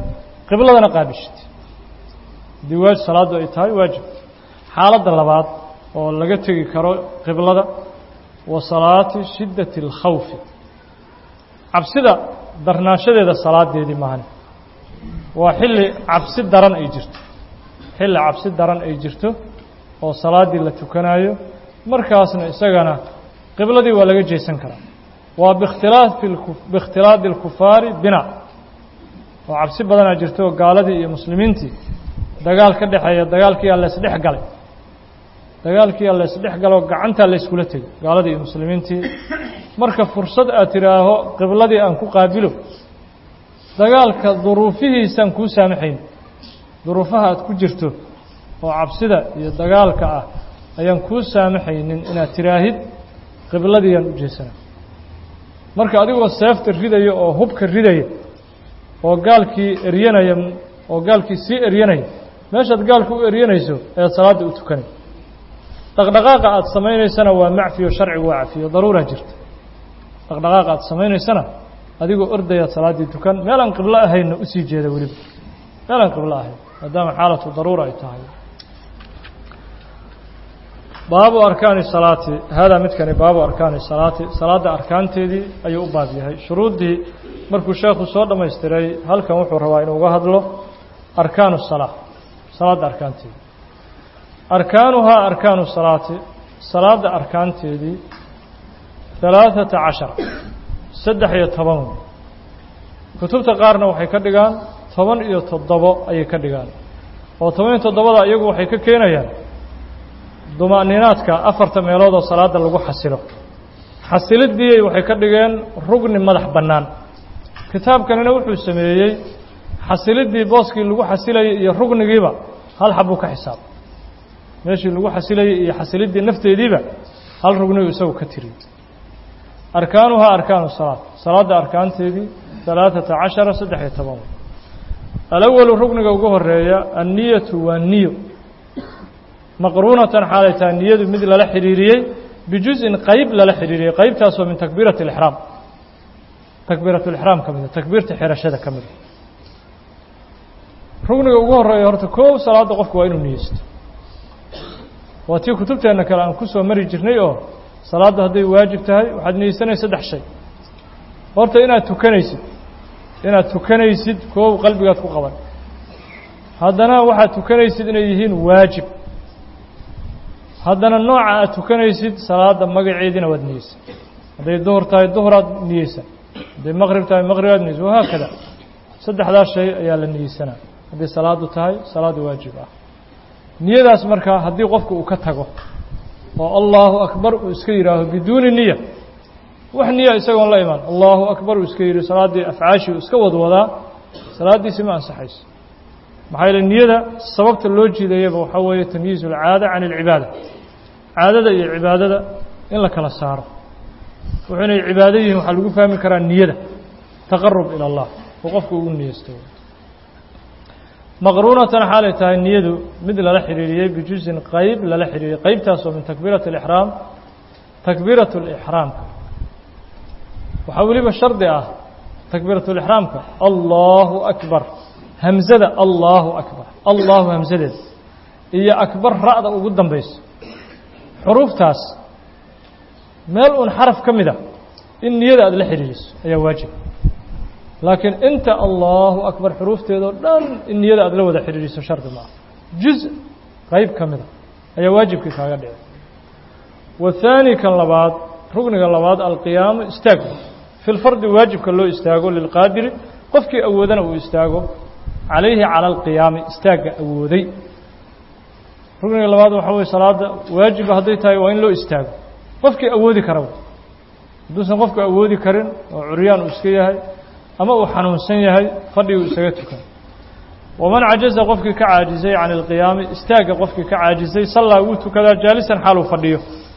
[SPEAKER 1] qibladana qaabishid haddii waaj salaaddu ay tahay waajib xaaladda labaad oo laga tegi karo qiblada wa salaati shiddati اlkhawfi cabsida darnaashadeeda salaadeedii maahan waa xilli cabsi daran ay jirto xilli cabsi daran ay jirto oo salaaddii la tukanaayo markaasna isagana qibladii waa laga jeesan karaa waa bikhtilaafi biikhtilaadi اlkufaari bina oo cabsi badanaa jirto oo gaaladii iyo muslimiintii dagaal ka dhexeeya dagaalkiiaa laysdhex galay dagaalkiiaa laysdhex galoo gacantaa layskula tegay gaaladii iyo muslimiintii marka fursad aad tidhaaho qibladii aan ku qaabilo dagaalka duruufihiisaan kuu saamaxayn duruufaha aad ku jirto oo cabsida iyo dagaalka ah ayaan kuu saamaxaynin inaad tiraahid qibladiiyaan u jeesana marka adigoo seefta ridaya oo hubka ridaya oo gaalkii eryanaya oo gaalkii sii eryanaya meeshaad gaalka u eryanayso ayaad salaadda u tukanay dhaqdhaqaaqa aad samaynaysana waa macfiyo sharcigu waa cafiyo daruuraa jirta dhaqdhaqaaqa aad samaynaysana adigoo ordayaad salaaddii tukan meelaan qiblo ahaynna usii jeeda weliba meelaan qiblo ahayn maadaama xaalatu daruura ay tahay baabu arkaani salaati haadaa midkani baabu arkaani salaati salaadda arkaanteedii ayuu u baab yahay shuruuddii markuu sheekhu soo dhammaystiray halkan wuxuu rabaa inuu uga hadlo arkaanu salaa salaadda arkaanteedii arkaanuhaa arkaanu salaati salaadda arkaanteedii halaaثata cashar saddex iyo toban wey kutubta qaarna waxay ka dhigaan toban iyo toddobo ayay ka dhigaan oo toban iyo toddobada iyagu waxay ka keenayaan dumaaninaadka afarta meelood oo salaadda lagu xasilo xasiliddii waxay ka dhigeen rugni madax bannaan kitaabkanina wuxuu sameeyey xasiliddii booskii lagu xasilayay iyo rugnigiiba hal xabuu ka xisaab meeshii lagu xasilayay iyo xasiliddii nafteediiba hal rugnigu isagu ka tiriyey arkaanuhaa arkaanu salaad salaadda arkaanteedii halaaثata cashara saddex iyo toban alawalu rugniga ugu horeeya anniyatu waa niyo maqruunatan xaalay tahay niyadu mid lala xidhiiriyey bijuzin qayb lala xidhiiriyey qaybtaasoo min takbiirati اlixraam takbiirat lixraam ka mida takbiirta xirashada ka mida rugniga ugu horeeya horta kow salaadda qofku waa inuu niyeysto waa tii kutubteenna kale aan ku soo mari jirnay oo salaaddu hadday waajib tahay waxaad niyeysanaysa saddex shay horta inaad tukanaysid inaad tukanaysid koow qalbigaad ku qaban haddana waxaad tukanaysid inay yihiin waajib haddana nooca aad tukanaysid salaadda magaceediina waad niyeysan hadday duhur tahay duhuraad niyeysan hadday maqrib tahay maqribaad niyeysan wahaakada saddexdaas shay ayaa la niyeysanaa hadday salaaddu tahay salaadda waajib ah niyadaas markaa haddii qofku uu ka tago oo allahu akbar uu iska yidhaaho biduuni niya wax niya isagoon la imaan allahu akbar uu iska yidhi salaaddii afcaashii uu iska wadwadaa salaaddiisi ma ansaxayso maxaa yeele niyada sababta loo jiidayaba waxaa weeye tamyiizu alcaada can alcibaada caadada iyo cibaadada in la kala saaro wuxuu inay cibaado yihiin waxaa lagu fahmi karaa niyada taqarub ila allah oo qofku ugu niyeysto maqruunatan xaalay tahay niyadu mid lala xidhiiriyey bijuzin qayb lala xidhiiriyey qaybtaasoo min takbiirati alixraam takbiirat lixraamka waxaa weliba shardi ah takbiiratulixraamka allahu akbar hamzada allahu akbar allahu hamsadeeda iyo akbar ra'da ugu dambayso xuruuftaas meel uun xaraf ka mid a in niyada aada la xidhiiriso ayaa waajib laakiin inta allahu akbar xuruufteedao dhan in niyada aada la wada xidhiiriso shardi maaha juz qayb ka mida ayaa waajibkii kaaga dhici wahaani kan labaad rugniga labaad alqiyaamu istaag fi lfardi waajibka loo istaago lilqaadiri qofkii awoodana uu istaago calayhi cala alqiyaami istaagga awooday rugniga labaad waxaa weye salaada waajiba hadday tahay waa in loo istaago qofkii awoodi kara hadduusan qofku awoodi karin oo curyaan uu iska yahay ama uu xanuunsan yahay fadhiguu isaga tukan waman cajaza qofkii ka caajisay can ilqiyaami istaagga qofkii ka caajisay sallaa wuu tukadaa jaalisan xaaluu fadhiyo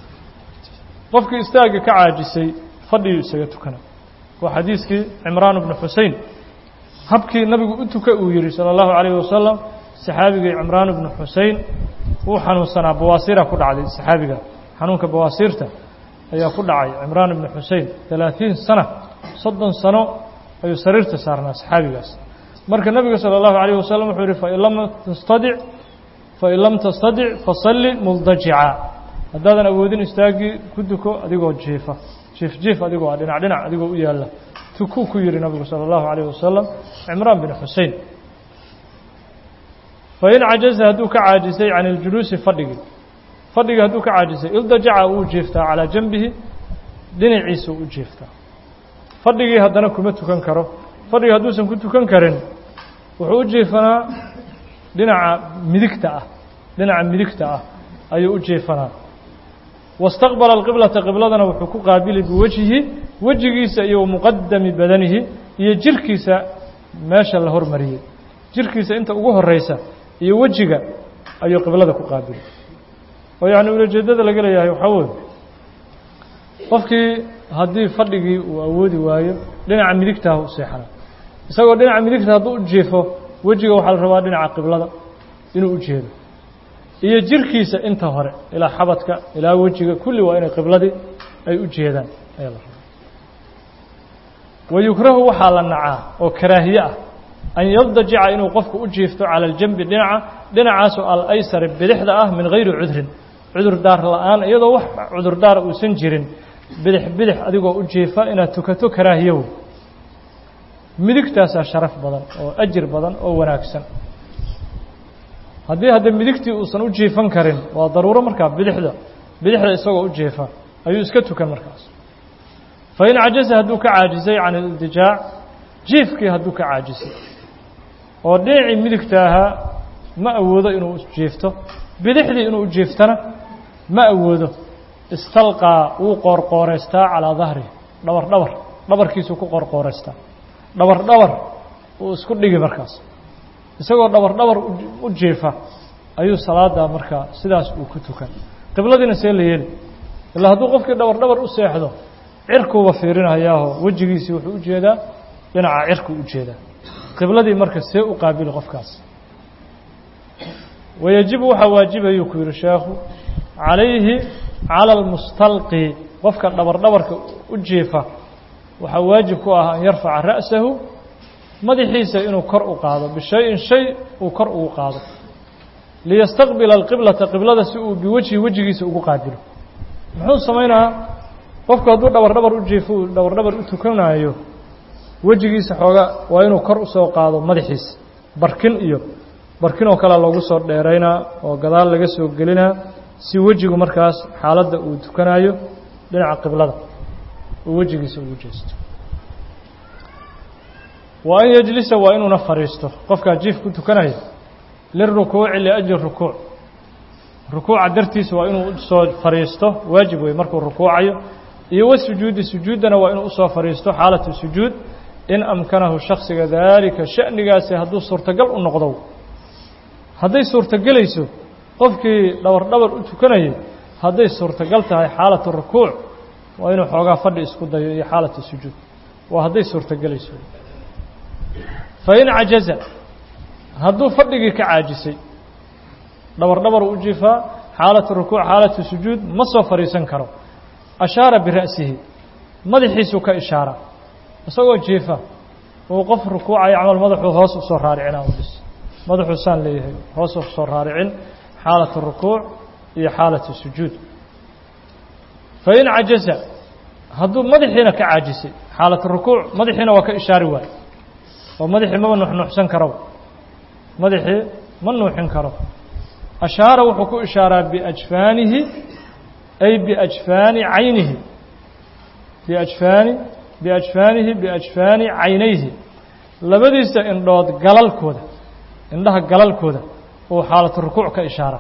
[SPEAKER 1] qofkii istaagga ka caajisay fadhiguu isaga tukana waa xadiiskii cimraan bnu xusein habkii nabigu u tuka uu yihi salى اllahu عalayه wasalam saxaabigii cimraan bnu xusein wuu xanuunsanaa bawaasiira ku dhacday saxaabiga xanuunka bawaasiirta ayaa ku dhacay cimraan ibnu xusein ثalaaثiin sana soddon sano ayuu sariirta saarnaa saxaabigaas marka nabiga salى الlahu عalيه wasalam wuxuu yihi fain lam tastadic fain lam tastadic fasalli muldajica haddaadan awoodin istaagii ku duko adigoo jiifa jiif jiif adigoo ah dhinac dhinac adigoo u yaalla tukuu ku yihi nabigu salى الlahu عalيه wasalam cimraan bin xusein fain cajaza hadduu ka caajisay can اljuluusi fadhigii fadhigii hadduu ka caajisay ildajaca wuu jiiftaa calىa janbihi dhinaciisa u jiiftaa fadhigii haddana kuma tukan karo fadhigii hadduusan ku tukan karin wuxuu u jiifanaa dhinaca midigta ah dhinaca midigta ah ayuu u jiifanaa wastaqbala alqiblata qibladana wuxuu ku qaabili biwejhihi wejigiisa iyo muqadami badanihi iyo jirkiisa meesha la hormariyey jirkiisa inta ugu horeysa iyo wejiga ayuu qiblada ku qaabili oo yacni ulajeedada laga leeyahay waxaa weye qofkii haddii fadhigii uu awoodi waayo dhinaca midigtaah u seexana isagoo dhinaca midigta hadduu u jiifo wejiga waxaa la rabaa dhinaca qiblada inuu u jeedo iyo jirkiisa inta hore ilaa xabadka ilaa wejiga kulli waa inay qibladii ay u jeedaan ayaa la rabaa wayukrahu waxaa la nacaa oo karaahiye ah an yaldajica inuu qofku u jiifto cala aljambi dhinaca dhinacaasoo alaysari bidixda ah min gayri cudrin cudurdaar la-aan iyadoo wax cudurdaara uusan jirin bidix bidix adigoo u jiifa inaad tukato karaahiyow midigtaasaa sharaf badan oo ajir badan oo wanaagsan haddii hadda midigtii uusan u jiifan karin waa daruuro markaa bidixda bidixda isagoo u jiifa ayuu iska tukan markaas fa in cajaza hadduu ka caajisay can iltijaac jiifkii hadduu ka caajisay oo dhinacii midigta ahaa ma awoodo inuu jiifto bidixdii inuu jiiftana ma awoodo istalqaa wuu qoorqooreystaa calaa dahrihi dhabar dhabar dhabarkiisuu ku qoorqooreystaa dhabar dhabar uu isku dhigi markaas isagoo dhabar dhabar u jiifa ayuu salaada markaa sidaas uu ku tukan qibladiina see la yeeli ilaa hadduu qofkii dhabar dhabar u seexdo cirkuuba fiirinayaaho wejigiisii wuxuu u jeedaa dhinaca cirkuu u jeedaa qibladii marka see u qaabili qofkaas wayajibu waxaa waajibayuu ku yihi sheekhu calayhi cala almustalqi qofka dhabar dhabarka u jiifa waxaa waajib ku ah an yarfaca ra'sahu madaxiisa inuu kor u qaado bishayin shay uu kor ugu qaado liyastaqbila alqiblata qiblada si uu biwejhi wejigiisa ugu qaabilo muxuu samaynayaa qofku hadduu dhabar dhabar u jiifo uu dhabar dhabar u tukanaayo wejigiisa xooga waa inuu kor usoo qaado madaxiisa barkin iyo barkin oo kale loogu soo dheeraynaa oo gadaal laga soo gelinaa si wejigu markaas xaaladda uu tukanayo dhinaca qiblada uu wejigiisa ugu jeesto wa an yejlisa waa inuuna fadhiisto qofkaa jiif ku tukanaya lirukuuci liajli rukuuc rukuuca dartiisa waa inuu usoo fadhiisto waajib wey markuu rukuucayo iyo wasujuudi sujuuddana waa inuu usoo fadhiisto xaalatu sujuud in amkanahu shaksiga daalika sha'nigaasi hadduu suurtagal u noqdo hadday suurtagelayso qofkii dhabar dhabar u tukanayay hadday suurtagal tahay xaalatu rukuuc waa inuu xoogaa fadhi isku dayo iyo xaalatu sujuud waa hadday suurtagelayso fa in cajaza hadduu fadhigii ka caajisay dhabar dhabar u jiifaa xaalatu rukuuc xaalatu sujuud ma soo fadhiisan karo ashaara bira'sihi madaxiisuu ka ishaara isagoo jiifa uu qof rukuucayo camal madaxuu hoos usoo raaricinaa bis madaxuu saan leeyahay hoos usoo raaricin xaalatu rukuuc iyo xaalatu sujuud fa in cajaza hadduu madaxiina ka caajisay xaalatu rukuuc madaxiina waa ka ishaari waayo oo madaxii maba nuxnuuxsan karo madaxii ma nuuxin karo ashaara wuxuu ku ishaaraa biajfaanihi ay biajfaani caynihi biajfaani biajfaanihi biajfaani caynayhi labadiisa indhood galalkooda indhaha galalkooda uu xaalatu rukuuc ka ishaara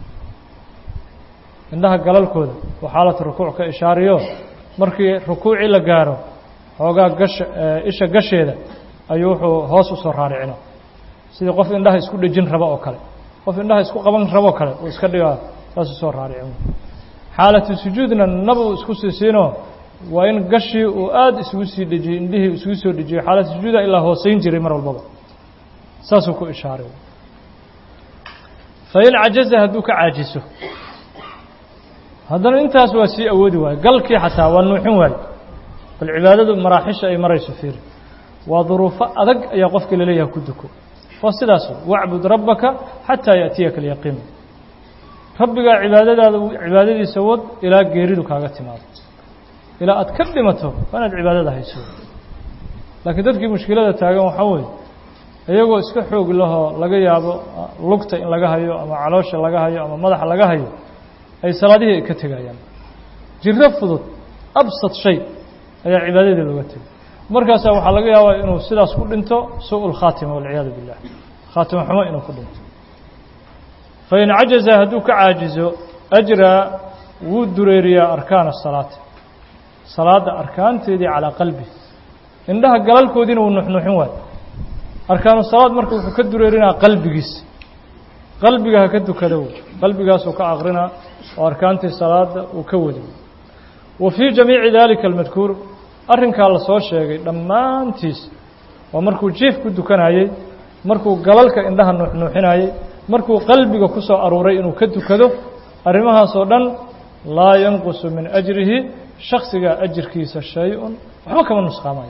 [SPEAKER 1] indhaha galalkooda uu xaalatu rukuuc ka ishaariyo markii rukuucii la gaaro xoogaa gasha isha gasheeda ayuu wuxuu hoos usoo raaricina sidii qof indhaha isku dhejin rabo oo kale qof indhaha isku qaban raboo kale uu iska dhigaa saas usoo raaricin xaalatu sujuudna nabuu isku siisiinoo waa in gashii uu aada isugu sii dhejiyey indhihii isugu soo dhejiyo xaalatu sujuuda ilaa hooseyn jiray mar walbaba saasuu ku ishaaray fa in cajaza hadduu ka caajiso haddana intaas waa sii awoodi waayo galkii xataa waa nuuxin waayo bal cibaadadu maraaxisha ay marayso fiiri waa duruufo adag ayaa qofka laleeyaha ku duko waa sidaas wacbud rabbaka xataa yaأtiyaka alyaqiin rabbigaa cibaadadaada cibaadadiisa wad ilaa geeridu kaaga timaado ilaa aad ka dhimato waa inaad cibaadada hayso laakiin dadkii mushkilada taagan waxaa weeye iyagoo iska xoog lahoo laga yaabo lugta in laga hayo ama caloosha laga hayo ama madaxa laga hayo ay salaadihii ay ka tegayaan jiro fudud absad shay ayaa cibaadadii looga tegay markaasaa waxaa laga yaabaa inuu sidaas ku dhinto su-u lkhaatima walciyaadu billah khaatimo xumo inuu ku dhinto fain cajaza hadduu ka caajizo ajraa wuu dureeriyaa arkaana asalaati salaadda arkaanteedii calaa qalbi indhaha galalkoodiina wuu nuxnuuxin waayo arkaanu salaad marka wuxuu ka dureerinaa qalbigiisa qalbiga ha ka dukado qalbigaasuu ka aqrinaa oo arkaantii salaada uu ka wadi wa fii jamiici dalika almadkuur arrinkaa la soo sheegay dhammaantiis waa markuu jiif ku dukanayey markuu galalka indhaha nuuxnuuxinayey markuu qalbiga ku soo aruuray inuu ka dukado arrimahaasoo dhan laa yanqusu min ajrihi shaksigaa ajirkiisa shay-un waxba kama nusqaamayo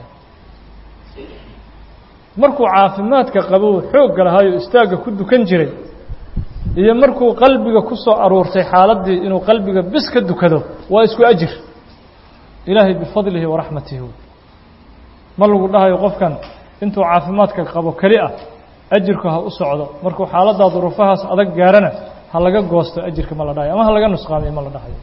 [SPEAKER 1] markuu caafimaadka qabo xoogga lahaayo istaagga ku dukan jiray iyo markuu qalbiga ku soo aruurtay xaaladdii inuu qalbiga bis ka dukado waa isku ajir ilaahay bifadlihi waraxmatihi ma lagu dhahayo qofkan intuu caafimaadka qabo keli ah ajirku ha u socdo markuu xaaladdaa duruufahaas adag gaarana ha laga goosto ajirka ma la dhahayo ama ha laga nusqaamiyo ma la dhahayo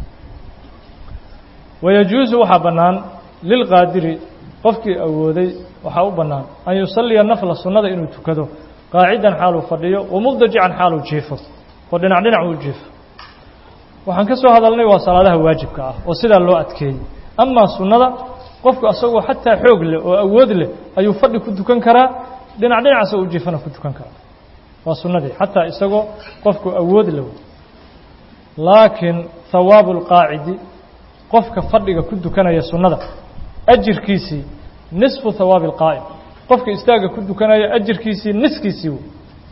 [SPEAKER 1] wayajuusu waxaa bannaan lilqaadiri qofkii awooday waxaa u bannaan an yusalliya nafla sunnada inuu tukado qaacidan xaaluu fadhiyo wamuldajican xaaluu jiifo oo dhinac dhinac uu jiifo waxaan ka soo hadalnay waa salaadaha waajibka ah oo sidaa loo adkeeyey amaa sunnada qofku asagoo xataa xoog leh oo awood leh ayuu fadhi ku dukan karaa dhinac dhinacaasa uu jiifana ku dukan karaa waa sunnadii xataa isagoo qofku awood leh laakiin hawaabu lqaacidi qofka fadhiga ku dukanaya sunnada ajirkiisii nisfu hawaabi alqaa'im qofka istaagga ku dukanaya ajirkiisii niskiisii wey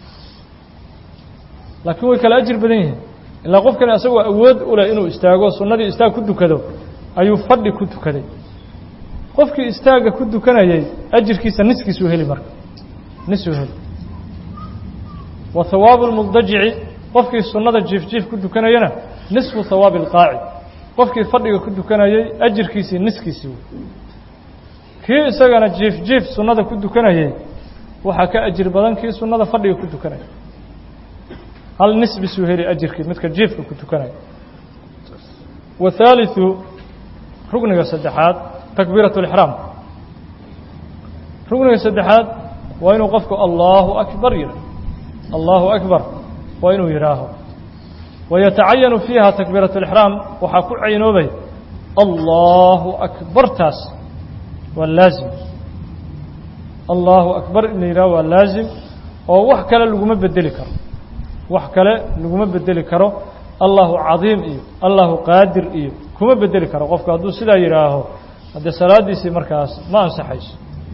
[SPEAKER 1] laakiin way kala ajir badan yihiin ilaa qofkani asagoo awood u leh inuu istaago sunnadii istaag ku dukado ayuu fadhi ku tukaday qofkii istaagga ku dukanayay ajirkiisa niskiisuu heli marka nisuu heli wa hawaabu lmuldajici qofkii sunnada jiif jiif ku dukanayana nisfu hawaabi alqaacid qofkii fadhiga ku dukanayay ajirkiisii niskiisii wey kii isagana jiif jiif sunnada ku dukanayay waxaa ka ajir badan kii sunnada fadhiga ku dukanaya hal nisbisuu heli ajirkii midka jiifka ku tukanaya wathaalitثu rugniga saddexaad takbiiraة اlixraam rugniga saddexaad waa inuu qofku allahu akbar yidha allahu akbar waa inuu yidhaaho wayatacayanu fiiha takbiiraة اlixraam waxaa ku caynoobay allahu akbartaas waa laazim allahu akbar in la yidhaho waa laazim oo wax kale laguma bedeli karo wax kale laguma bedeli karo allahu cadiim iyo allahu qaadir iyo kuma bedeli karo qofku hadduu sidaa yidhaaho haddee salaadiisii markaas ma ansaxayso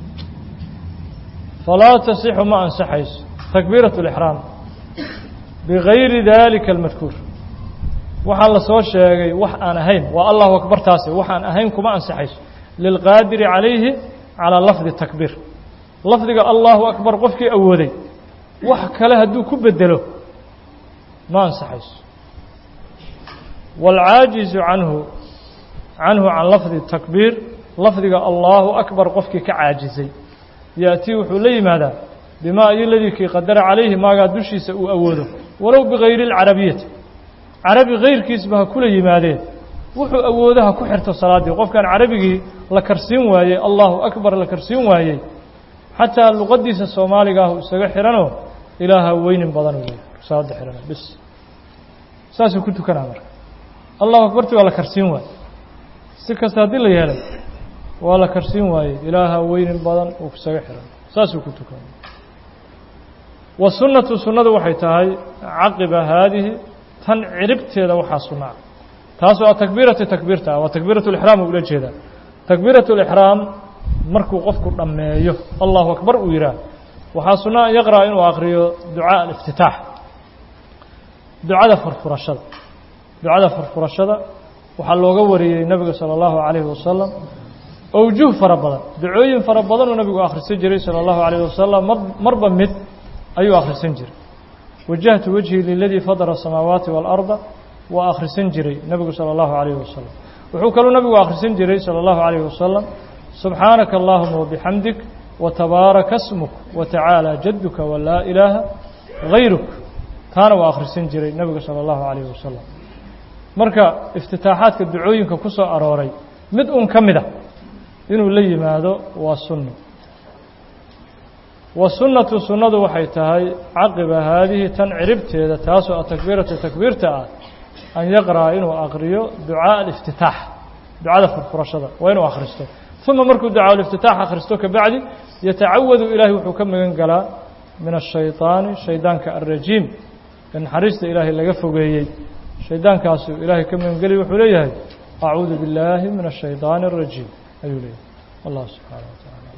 [SPEAKER 1] falaa tasixu ma ansaxayso takbiiraة اlixraam bigayri dalika almadkuur waxaa la soo sheegay wax aan ahayn waa allahu akbar taasi wax aan ahayn kuma ansaxayso lilqaadiri calayhi calىa lafdi takbiir lafdiga allahu akbar qofkii awooday wax kale hadduu ku bedelo ma ansaxayso wاlcaajizu canhu canhu can lafdi takbiir lafdiga allahu akbar qofkii ka caajizay yaatii wuxuu la yimaadaa bimaa iyo ladii kii qadara calayhi maagaa dushiisa uu awoodo walow bigayri اlcarabiyati carabi gayrkiisba ha kula yimaadeen wuxuu awoodo ha ku xirto salaaddii qofkan carabigii la karsiin waayey allahu akbar la karsiin waayey xataa luqadiisa soomaaliga ah isaga xihanoo ilaaha weynin badan u salaada xihana bis saasuu ku tukanaa marka allahu akbarti waa la karsiin waayey si kasta haddii la yeelay waa la karsiin waayey ilaaha weynin badan uu isaga xihan saasuu ku tukana wasunnatu sunnadu waxay tahay caqiba haadihi tan ciribteeda waxaa sunnaa taasoo a takbiirati takbiirta ah waa takbiirat lixraam ula jeedaa takbiirat lixraam markuu qofku dhammeeyo allahu akbar uu yidhaah waxaa sunna an yaqra'a inuu akriyo ducaa aliftitaax ducada furfurashada ducada furfurashada waxaa looga wariyey nebiga salى اllahu عalayhi wasalam awjuh fara badan ducooyin fara badanuu nabigu akhrisan jiray salى اllahu عalيه wasalam mar marba mid ayuu akhrisan jiray wajahtu wejhi liladii fadara الsamaawaati wاlأrda waa akhrisan jiray nebigu salى اllahu عalيh wasalam wuxuu kaluu nabigu akhrisan jiray salى اllahu عalيh wasalam subxaanaka allahuma wabixamdik watabaaraka smuk watacaalى jaduka walaa ilaaha gayruk taana waa akhrisan jiray nebigu salى اllahu عalيh wasalam marka iftitaaxaadka ducooyinka ku soo arooray mid un ka mid a inuu la yimaado waa sunno wasunnatu sunnadu waxay tahay caqiba haadihi tan ciribteeda taasoo atakbiiratu takbiirta ah an yaqra'a inuu aqriyo ducaaء aliftitaax ducada furfurashada waa inuu akhristo uma markuu ducaa aliftitaax akhristo kabacdi yatacawadu ilaahay wuxuu ka magan galaa min ashayطaani shaydaanka alrajiim ee naxariista ilaahay laga fogeeyey shaydaankaasuu ilaahay ka magan geliy wuxuu leeyahay acuudu biاllaahi min الshayطaani الrajiim ayuu leeyahay allah subxaanaه wa taعala